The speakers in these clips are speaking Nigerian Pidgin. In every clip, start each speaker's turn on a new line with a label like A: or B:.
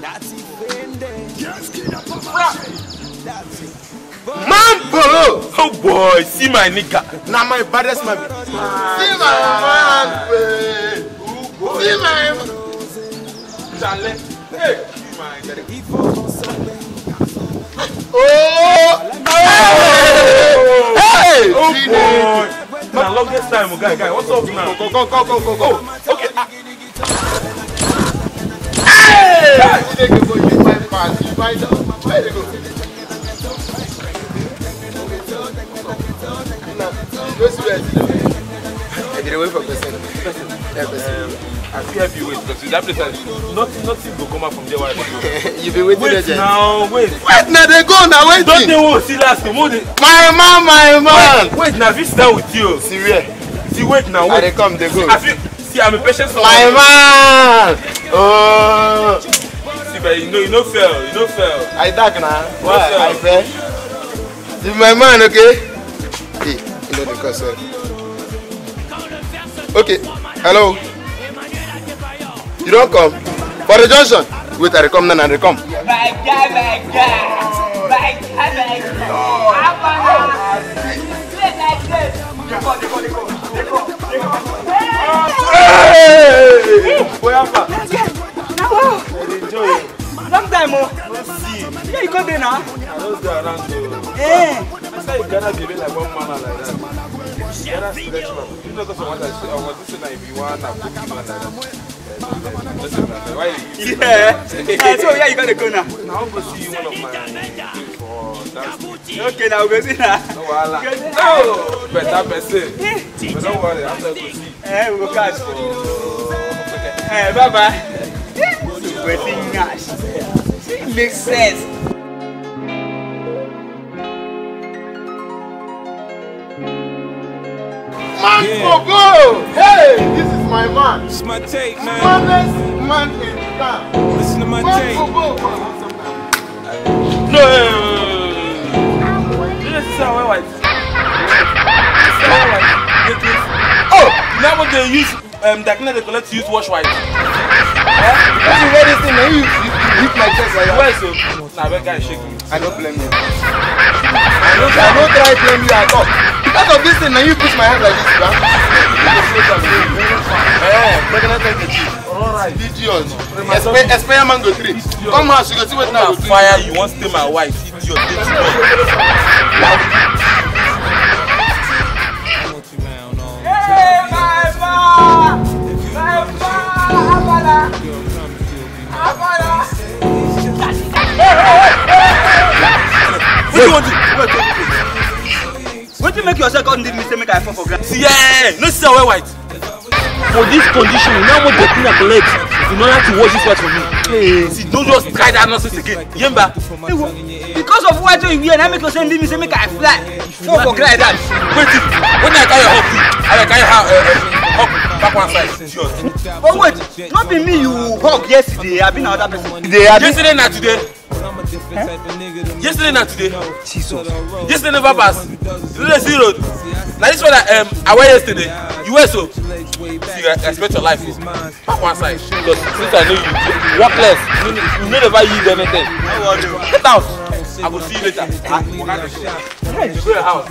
A: Mambo!
B: Oh boy, see my nigga.
A: Na my baddest man. See my man, babe. See my man.
B: Chale. Hey, see my nigga.
A: Oh! Hey!
B: Oh
A: Hey!
B: boy. Na longest time, oh, guy, guy. What's up now?
A: Go, go, go, go, go, go.
B: Oh, okay. ah,
A: Hey! Chineke go you find pass, you find out. Where they go? Go see where it is. I did wait for person. Yeah, person.
B: I feel help you wait because that place has nothing, nothing go come out from there while I dey go.
A: you been waiting
B: Wait
A: there,
B: now, wait.
A: Wait, now they go now,
B: Don't
A: waiting.
B: they want to see last name? Who dey-
A: My man, my man.
B: Wait, now this down with you.
A: See where?
B: See, wait now,
A: I they
B: wait.
A: come, they go.
B: I feel, see, I'm a patient someone.
A: My man. Oh,
B: See, but you know, you know fail, you know fail.
A: I dark now. Why?
B: sir.
A: I fair. See my man, okay? Hey, you know the concept. Okay, hello. You don't come for the junction. Wait, I dey come now, I dey come.
C: My guy, my guy. My guy, my guy. Abana. Play like this. They go, they go, they go. They go, they go.
B: Hey! Boy, Alpha.
C: Now,
B: Enjoy.
C: long time, oh.
B: No see.
C: Yeah, you come there now.
B: I don't go around though.
C: Eh.
B: I say you Ghana dey be like one man like that. Ghana selection. You know because I want to say, I want to say that if you want to put him like that. Listen, man, why you?
C: Yeah. Eh, so, yeah, you gotta go now.
B: Now I'm gonna see one of my things for dancing.
C: Okay, now we go see now.
B: No wahala. No, better person. But don't worry, I'm not gonna see.
C: Eh, we go catch.
B: Okay.
C: Eh, bye bye. Wetin nyash. See, makes sense.
A: Man for go! Hey, this is my man.
D: It's my take, man.
A: Smartest man in town.
D: Listen to my
A: Man
D: take.
A: for go.
B: No. You know this is how I white. This is how I white. Get this. Oh, now what they use um that they collect to use wash white.
A: That's the very thing. Now you, you, you hit my chest like that.
B: Why so? Nah, that guy shaking.
A: I don't blame you. I don't, I don't try to blame you at all. Because of this thing, now you push my hand like this, man. Eh, pregnant like the chief.
B: Alright.
A: Idiot. Expect, expect mango tree. Come house, you go see what
B: Come
A: now
B: on fire, you want stay my wife, idiot. Dirty boy.
C: Hey, my man. My man. Abana. Abana.
B: What do you want to? Wait, wait, wait.
C: Wetin make yourself come leave me say make I fall for ground?
B: See, yeah, no see how white.
E: for this condition you know how much dirty i collect in order to wash this white for me.
B: Hey, see, don't just try that nonsense again. Yemba.
C: Ewo, because of what you wear na make yourself leave me say make I fly fall for ground like that.
B: Wait, till- when I carry your hug, I will carry her uh, uh, hug back one side. Idiot.
C: but wait no be me you hug yesterday abi na other person.
B: Yesterday na today. Yesterday na today. Yesterday never pass. Today see road. Na this one I, um, I wear yesterday. You wear so. See, I expect your life. oh. Back one side. Because since I know you, you work less. You, no- you no never use anything. Get out. I will see you later. Ah, waka dey go. You go your house.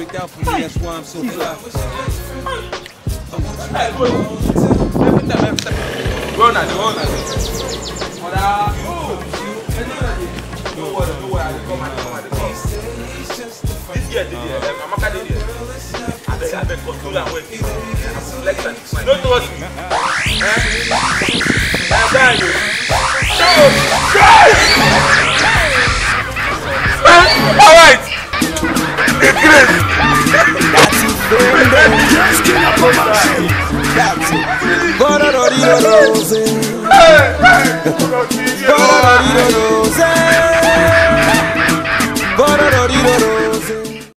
B: Hey, go. Every time, every time. Go na, go na. Oda, oh, no worry, no worry, I dey come, I dey come, I dey come. This girl dey there, um, Amaka dey there. Abeg, abeg, control am well. Flex am. No trust me. Eh? Na guy o. No, guy! Eh, all right. The grace. Hey, hey, Rose.
D: Ba-da-da-dee-da-doo-zay. Ba-da-da-dee-da-doo.